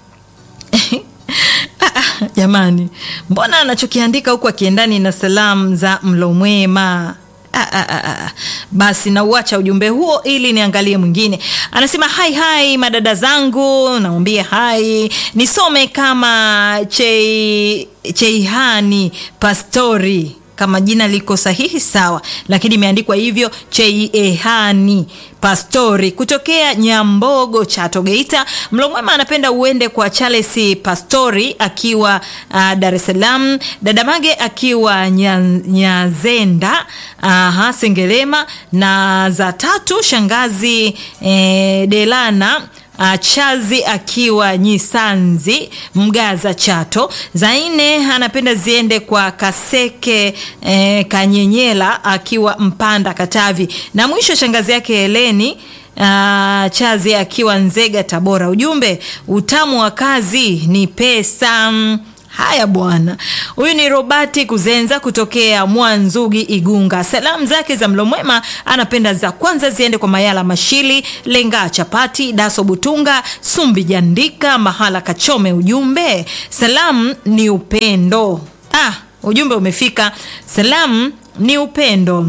Ah, ah, jamani mbona anachokiandika huku akiendani na salamu za mlo mwema Ah, ah, ah, ah. basi nauacha ujumbe huo ili niangalie mwingine anasema hai hai madada zangu naambia hai nisome kama chei, cheihani pastori kama jina liko sahihi sawa lakini imeandikwa hivyo cheiehani pastori kutokea nyambogo chato geita mlomwema anapenda uende kwa charles pastori akiwa uh, dar es salaam dadamage akiwa Nya- nyazenda uh, sengelema na za tatu shangazi eh, delana Uh, chazi akiwa nyisanzi mgaza chato za nne anapenda ziende kwa kaseke eh, kanyenyela akiwa mpanda katavi na mwisho shangazi yake heleni Uh, chazi akiwa nzega tabora ujumbe utamu wa kazi ni pesa haya bwana huyu ni robati kuzenza kutokea mwanzugi igunga salamu zake za mlomwema anapenda za kwanza ziende kwa mayala mashili lenga chapati daso butunga sumbi jandika mahala kachome ujumbe salamu ni upendo ah, ujumbe umefika salamu ni upendo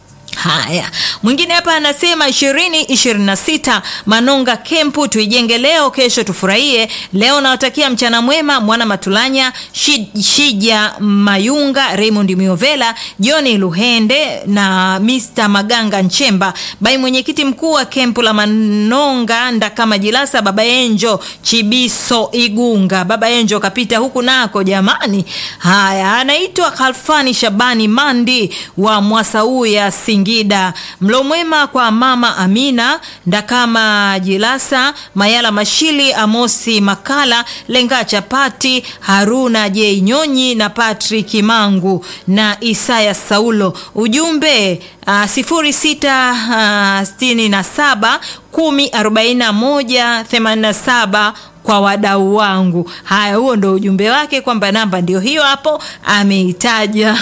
haya mwingine hapa anasema ishirini ishirini na sita manonga kempu tuijenge leo kesho tufurahie leo nawatakia mchana mwema mwana matulanya Shi- shija mayunga raymond miovela joni luhende na mr maganga nchemba bai mwenyekiti mkuu wa kempu la manonga ndakama jilasa baba enjo chibiso igunga baba enjo kapita huku nako jamani haya anaitwa kalfani shabani mandi wa mwasauya singida mlo mwema kwa mama amina ndakama jilasa mayala mashili amosi makala lenga chapati haruna j nyonyi na patrik mangu na isaya saulo ujumbe uh, sifuri sita uh, sitini na saba kumi arobaini na moja themanini na saba kwa wadau wangu haya huo ndo ujumbe wake kwamba namba ndio hiyo hapo ameitaja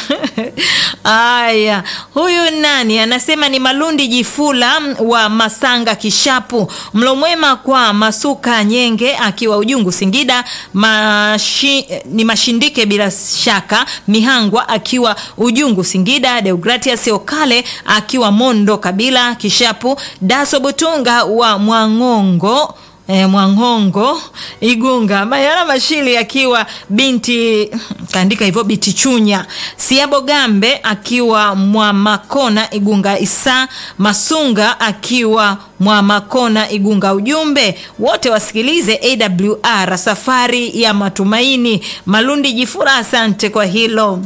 haya huyu nani anasema ni malundi jifula wa masanga kishapu mlo mwema kwa masuka nyenge akiwa ujungu singida mashi, ni mashindike bila shaka mihangwa akiwa ujungu singida deogratias okale akiwa mondo kabila kishapu daso butunga wa mwangongo E, mwangongo igunga mayala mashili akiwa binti kaandika hivyo binti chunya siabo gambe akiwa mwamakona igunga isa masunga akiwa mwamakona igunga ujumbe wote wasikilize awr safari ya matumaini malundi jifura asante kwa hilo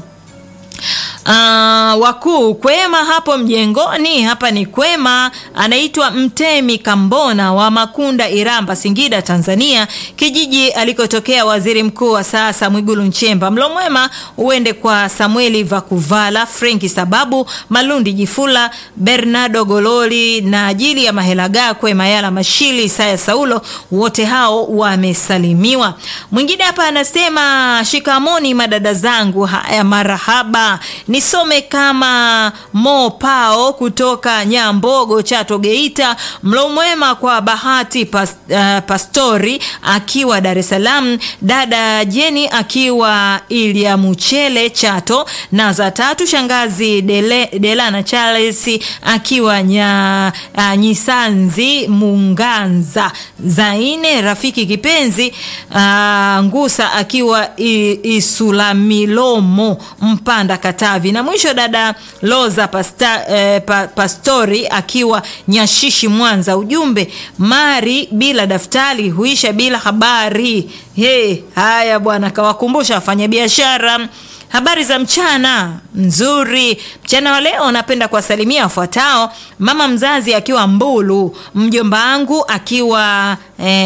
Uh, wakuu kwema hapo mjengoni hapa ni kwema anaitwa mtemi kambona wa makunda iramba singida tanzania kijiji alikotokea waziri mkuu wa sasa mwigulu nchemba mlo mwema uende kwa samueli vakuvala frenki sababu malundi jifula bernardo gololi na ajili ya mahelagakwe mayala mashili isaya saulo wote hao wamesalimiwa mwingine hapa anasema shikamoni madada zangu haya marahaba nisome kama kama Mo Pao kutoka Nyambogo, Chato, Geita. Mlo mwema kwa Bahati pas, uh, Pastori akiwa Dar es Salaam, dada Jeni akiwa Ilya Muchele Chato, na za tatu shangazi Dele, Delana Charles akiwa nya, uh, Nyisanzi Munganza, za nne rafiki kipenzi uh, Ngusa akiwa I, Isulamilomo Mpanda Katavi, na mwisho dada Loza pasta, eh, pa, Pastori akiwa Nyashishi Mwanza. Ujumbe mari bila daftari huisha bila habari. Hey, haya bwana, kawakumbusha wafanyabiashara Habari za mchana nzuri. Mchana wa leo napenda kuwasalimia wafuatao: mama mzazi akiwa Mbulu, mjomba wangu akiwa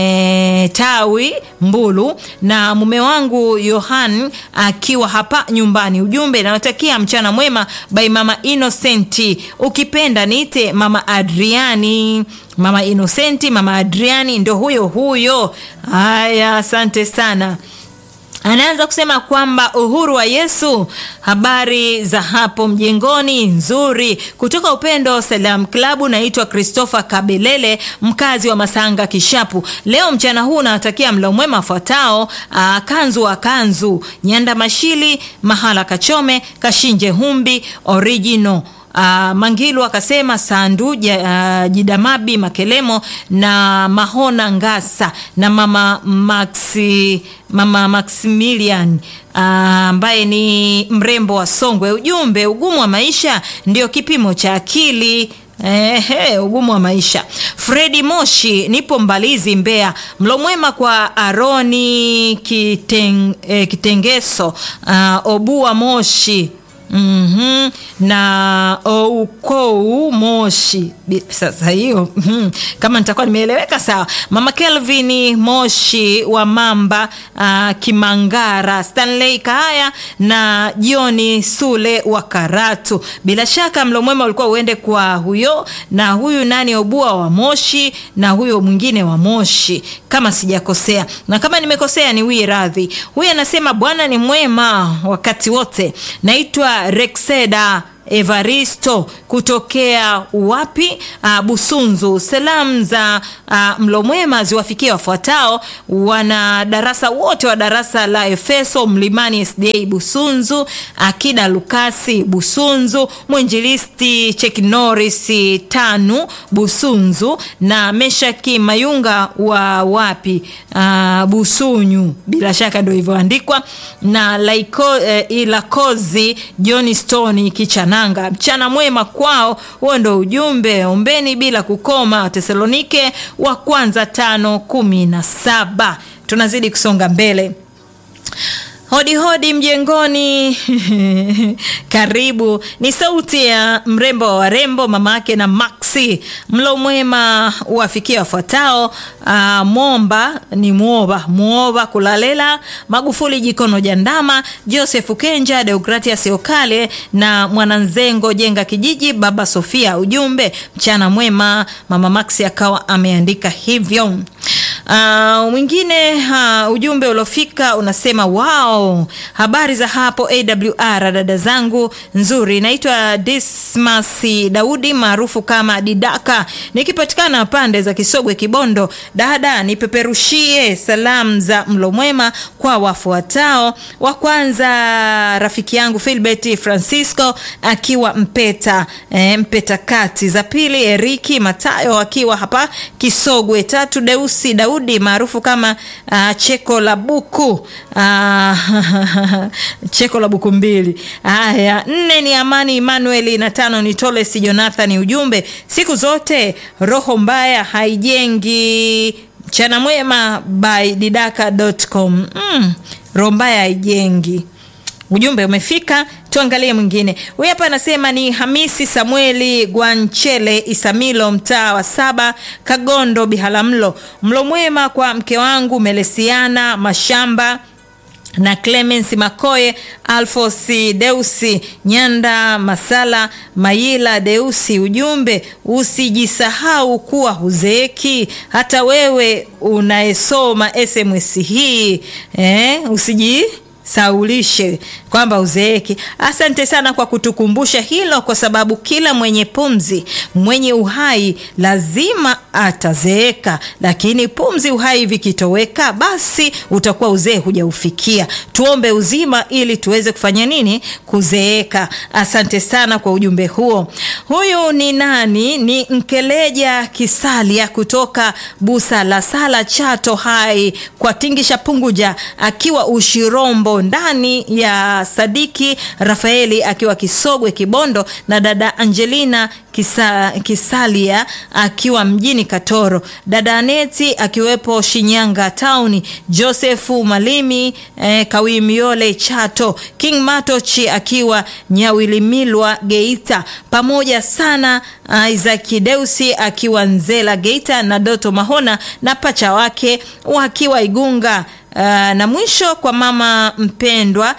e, Tawi Mbulu, na mume wangu Yohan akiwa hapa nyumbani. Ujumbe nawatakia mchana mwema by mama Innocenti, ukipenda niite mama Adriani. Mama Innocenti, mama Adriani ndo huyo huyo. Haya, asante sana. Anaanza kusema kwamba uhuru wa Yesu, habari za hapo mjengoni nzuri. Kutoka Upendo Salam Klabu, naitwa Christopher Kabelele, mkazi wa Masanga Kishapu. Leo mchana huu nawatakia mlo mwema fuatao: kanzu wa kanzu, Nyanda Mashili, Mahala Kachome, Kashinje Humbi original Uh, Mangilu akasema Sandu ja, uh, Jidamabi Makelemo na Mahona Ngasa na mama Maxi, mama Maximilian ambaye uh, ni mrembo wa Songwe. Ujumbe, ugumu wa maisha ndio kipimo cha akili. Ehe, ugumu wa maisha. Fredi Moshi, nipo Mbalizi, Mbeya. Mlo mwema kwa Aroni Kiteng, eh, Kitengeso uh, Obua Moshi Mm -hmm. na Oukou Moshi. Sasa hiyo mm -hmm. kama nitakuwa nimeeleweka sawa. Mama Kelvin Moshi wa Mamba uh, Kimangara, Stanley Kahaya na Joni Sule wa Karatu. Bila shaka mlo mwema ulikuwa uende kwa huyo na huyu nani Obua wa Moshi na huyo mwingine wa Moshi, kama sijakosea, na kama nimekosea ni wii radhi. Huyu anasema Bwana ni mwema wakati wote. Naitwa Rexeda Evaristo kutokea wapi? Uh, Busunzu. Salamu za uh, mlo mwema ziwafikie wafuatao wana darasa wote wa darasa la Efeso Mlimani SDA Busunzu, Akida Lukasi Busunzu, mwinjilisti Cheki Norris tanu Busunzu na Meshaki Mayunga wa wapi? Uh, Busunyu, bila shaka ndio hivyoandikwa na Laiko, eh, Ilakozi John Stone Kichana Nanga. Mchana mwema kwao, huo ndo ujumbe. Ombeni bila kukoma, Tesalonike wa kwanza tano kumi na saba. Tunazidi kusonga mbele. Hodi hodi mjengoni. Karibu. Ni sauti ya mrembo wa warembo, mama yake na Maxi. Mlo mwema wafikia wafuatao: uh, Momba ni muoba muoba kulalela Magufuli jikono jandama Joseph Kenja Deogratias Okale na mwananzengo jenga kijiji baba Sofia. Ujumbe mchana mwema. Mama Maxi akawa ameandika hivyo. Uh, mwingine uh, ujumbe uliofika unasema wao, habari za hapo AWR, dada zangu nzuri. Naitwa Dismas Daudi maarufu kama Didaka, nikipatikana pande za Kisogwe Kibondo. Dada, nipeperushie salamu za mlo mwema kwa wafuatao. Wa kwanza rafiki yangu Philbert Francisco akiwa Mpeta e, Mpeta kati. Za pili Eriki Matayo akiwa hapa Kisogwe. Tatu Deusi Daudi maarufu kama uh, Cheko la Buku uh, Cheko la Buku mbili. Haya, nne ni Amani Emmanuel na tano ni Toles Jonathan. Ujumbe, siku zote roho mbaya haijengi. Mchana mwema by didaka.com. Mm, roho mbaya haijengi. Ujumbe umefika, tuangalie mwingine. Huyu hapa anasema ni Hamisi Samueli Gwanchele Isamilo, mtaa wa saba, Kagondo, Bihalamlo. Mlo mwema kwa mke wangu Melesiana Mashamba na Clemens Makoye, Alfosi Deusi, Nyanda Masala, Mayila Deusi. Ujumbe, usijisahau kuwa huzeeki. Hata wewe unayesoma SMS hii eh, usiji usijisaulishe kwamba uzeeki. Asante sana kwa kutukumbusha hilo, kwa sababu kila mwenye pumzi, mwenye uhai lazima atazeeka, lakini pumzi, uhai vikitoweka, basi utakuwa uzee hujaufikia. Tuombe uzima ili tuweze kufanya nini? Kuzeeka. Asante sana kwa ujumbe huo. Huyu ni nani? Ni Nkeleja Kisalia kutoka Busa la Sala, Chato Hai, kwa Tingisha Punguja, akiwa Ushirombo, ndani ya Sadiki Rafaeli akiwa Kisogwe Kibondo, na dada Angelina Kisa, Kisalia akiwa mjini Katoro, dada Aneti akiwepo Shinyanga Town, Josefu Malimi eh, Kawimiole Chato, King Matochi akiwa Nyawilimilwa Geita, pamoja sana uh, Isaac Deusi akiwa Nzela Geita, na Doto Mahona na pacha wake wakiwa Igunga. Uh, na mwisho kwa mama mpendwa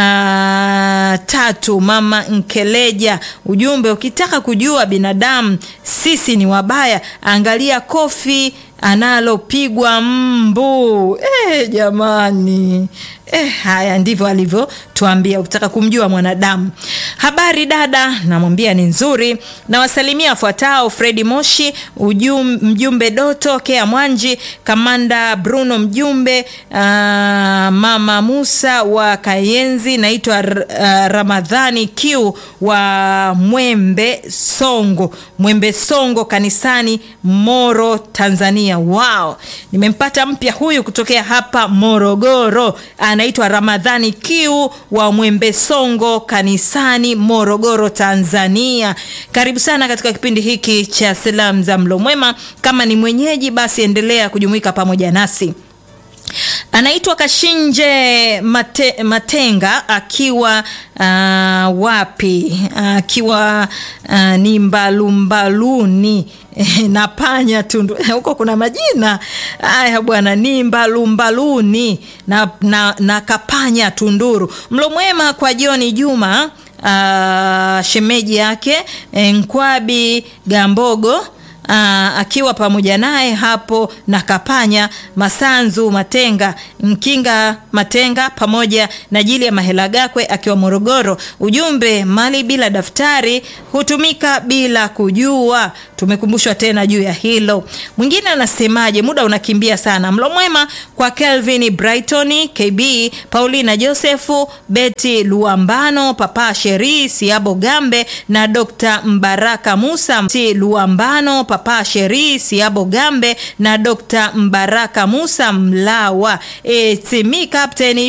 uh, tatu mama Nkeleja, ujumbe ukitaka kujua binadamu sisi ni wabaya, angalia kofi analopigwa mbu. Eh, jamani eh, haya ndivyo alivyotuambia ukitaka kumjua mwanadamu. Habari dada, namwambia ni nzuri. Nawasalimia wafuatao: Fredi Moshi ujum, mjumbe Doto Kea Mwanji, kamanda Bruno mjumbe, uh, mama Musa wa Kayenzi, naitwa uh, Ramadhani Q wa Mwembe Songo, Mwembe Songo kanisani Moro, Tanzania. Wow, nimempata mpya huyu kutokea hapa Morogoro, anaitwa Ramadhani Q wa Mwembe Songo kanisani Morogoro, Tanzania. Karibu sana katika kipindi hiki cha salamu za mlo mwema. Kama ni mwenyeji, basi endelea kujumuika pamoja nasi. Anaitwa Kashinje Mate, Matenga akiwa uh, wapi? Akiwa uh, ni Mbalumbaluni na panya tundu huko kuna majina haya bwana, ni Mbalumbaluni na, na, na kapanya Tunduru. Mlo mwema kwa Joni Juma uh, shemeji yake Nkwabi Gambogo Uh, akiwa pamoja naye hapo na Kapanya Masanzu Matenga Mkinga Matenga pamoja na Jili ya Mahela Gakwe akiwa Morogoro. Ujumbe, mali bila daftari hutumika bila kujua. Tumekumbushwa tena juu ya hilo. Mwingine anasemaje? Muda unakimbia sana. Mlo mwema kwa Kelvin Brighton, KB Paulina Josefu, Betty Luambano, Papa Sheri Siabo Gambe na Dr. Mbaraka Musa Luambano Papa Sheri Siabo Gambe na Dr. Mbaraka Musa Mlawa. E, timi Captain